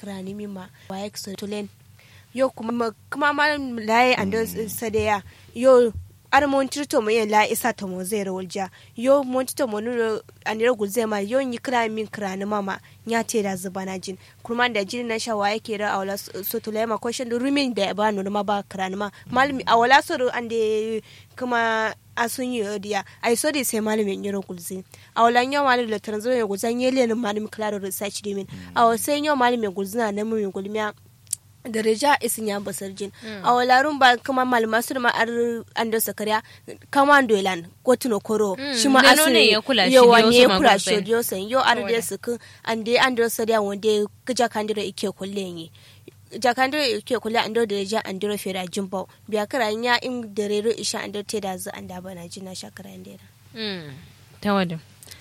krani mima wa ya so tulen yo kuma kuma ma laye ando sadeya yo ar mon tirto mo yen la isa to mo zero walja yo mon tirto mo nuro anira gulze ma yo ni kra min kra ni mama nya te da zuba na jin kuma da jin na shawa yake da awla so to lema ko shin rumin da ba no ma ba kra ni ma malmi awla so ande kuma asun yi odiya ai so dai sai malamin yiro gulze awla nya malamin da tanzo ya gulzan yele ni malamin klaro research dimin aw sai nya malamin gulzina na mun gulmiya daraja isin ya basar jin a walarun ba kuma malama su ma ar ando sakariya kama dolan ko tuno koro shi ma asu ne ya kula shi yo ne wani wasu ya kula magulzai. shi yo san yo ar da su kun ande ando sariya wanda kija kandira ike kulle yi jakandira ike kulle ando daraja andiro fera jimbo biya kara nya in darero isha ando te da zu anda bana jina shakara ndera ta wadda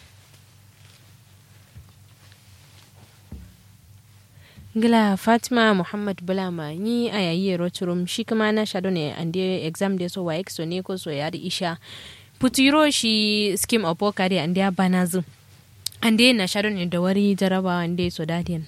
gila fatima muhammad bulama ni a yayi roturum shi kuma na shado ne ande exam de so wa exo ne ko so ya da isha putiro shi scheme of work ade ande banazu ande na shado ne da wari jaraba ande so dadian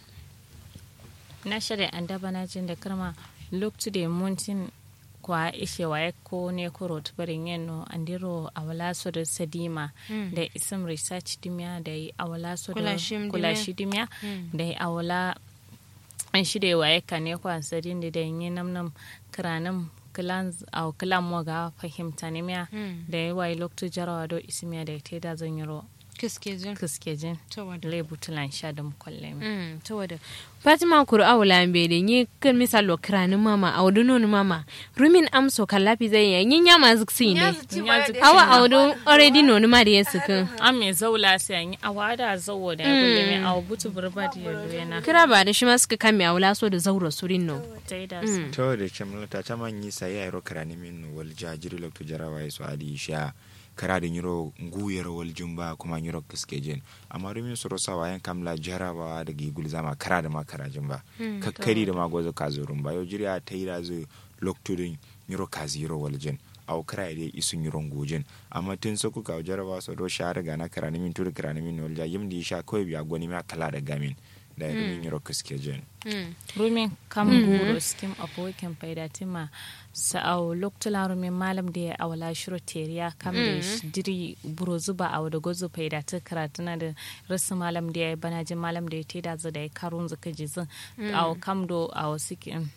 na shirya an daba na jin da karma lokacin da muntin kwa ishe wa ko ne ko rot barin yano andiro awala so da sadima da isam research dimya da yi awala so da Kulashim dimya. kulashi dimya da yi awala an shirya wa ka ne kwa sadin da da yi namnam kiranin kilan au kilan mo ga fahimta ne miya da yi wa lokacin jarawa do ismiya da ya teda zan yiro kiske jin kiskejin ta wadda lebutulan sha da mukwallemi Mm, ta wadda fatima kuru awula mbe de ni kan misal lo kranin mama awdu non mama rumin amso kallafi zai ya yin yama ziksi ne awa awdu already non ma da yesu kan an mai zaula sai an yi awa da zawo da ya kulle mai awa butu burba da ya zuwa na kira ba da shi ma suka kame awula so da zaura surin no ta yi da su to da kemla ta chama nyi sa ya ro karani min wal jajiri lok to jarawa ya so adi sha kara da nyiro nguyar wal jumba kuma nyiro kiske jen amma rumin soro sawa yan kamla jarawa da gigul zama kara da ma kara jumba kakkari da ma gozo ka zo rumba yo jiriya ta yi da zo lok to din nyiro ka ziro wal jen aw kara da isu nyiro ngujin amma tun so kuka jarawa so do sha riga na karani min tur karani min wal ja yimdi sha koy biya goni ma kala da gamin da rumin nyiro kiske jen rumin kam guro skim abokin faidatima sa'au loktula rumin malam da ya awala shiro teriya kam da shi diri buro zuba a da gozo faidata karatuna da rasu malam da ya yi bana jin malam da ya teda za da ya karun zuka jizin aw kam do aw sikin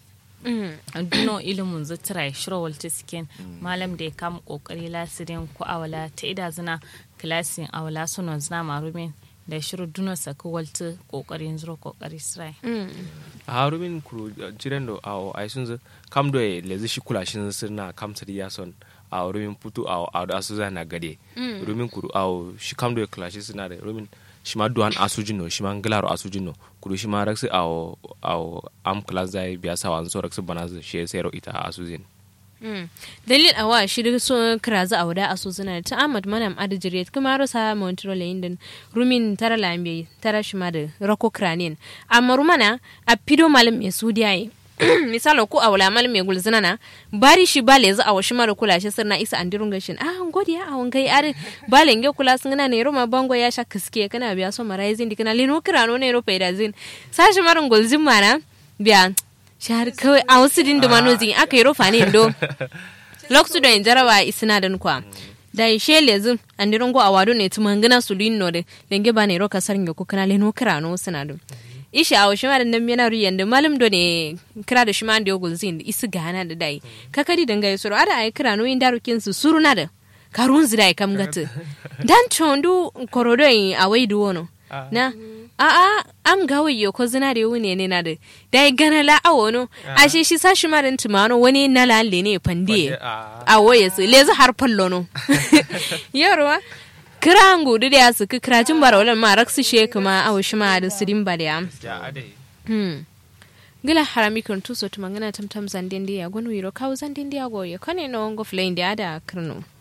duno ilimin zutura ya shiro walta sikin malam da ya kama kokari lasirin ko awala ta ida zina kilasin awala sunan zina marumin da shiro duno saka walta kokarin zuro kokari sirai harumin kuru jiren do awo ai sun kam do e lezi shi kula shin sirna kam sari ya son a rumin putu a a da asu na gade rumin kuru awo shi kam do e kula shi sina da rumin shi ma duan asujin no shi ma nglaro asujin no kuru shi ma raksi awo awo am class zai biya sa wan so raksi bana shi sero ita asujin dalil awa shirin so kiraza a wada aso suna ta ahmad manam adijire kuma rosa montreal indin rumin tara lambe tara shima da rako kranin amma rumana a pido malam ya sudiya yi misalo ko a wala malam ya gulzina na bari shi bale za a washi mara kula shi sirna isa andirun gashin ah ngodi ya awon kai are bale nge kula sun na ne roma bango ya sha kiske kana biya so mara yazin dikana lino kirano ne ro faida zin sashi marin gulzin mana biya shahar kawai a wasu dindima zin aka yi rufa ne do lokacin da jarawa isina da kwa da ishe lezin an dirin go a wado ne tu mangana su lin no de denge ba ne ro kasar ngoko kana le no kira no sina do isha a wasu ma da nan yana riyan da malam do ne kira da shi ma da yogul zin isi gana da dai kakadi danga yusuro ada ai kira no yin darukin su suruna da karun zira kam gata dan chondu korodo yin awai duwono na a'a am gawa yo ko zina da wune ne na da da gana la awo no a shi shi sashi marin tumano wani na la le ne pande a woye su le har fallo no yarwa kira ngudu da su kira jin bara wala ma raksu she kuma awo shi ma da sirin ba da ya hmm gila harami kun tuso tumangana tamtam zandin dia gonu wiro kawo zandin dia go yo kane no ngo flame dia da krno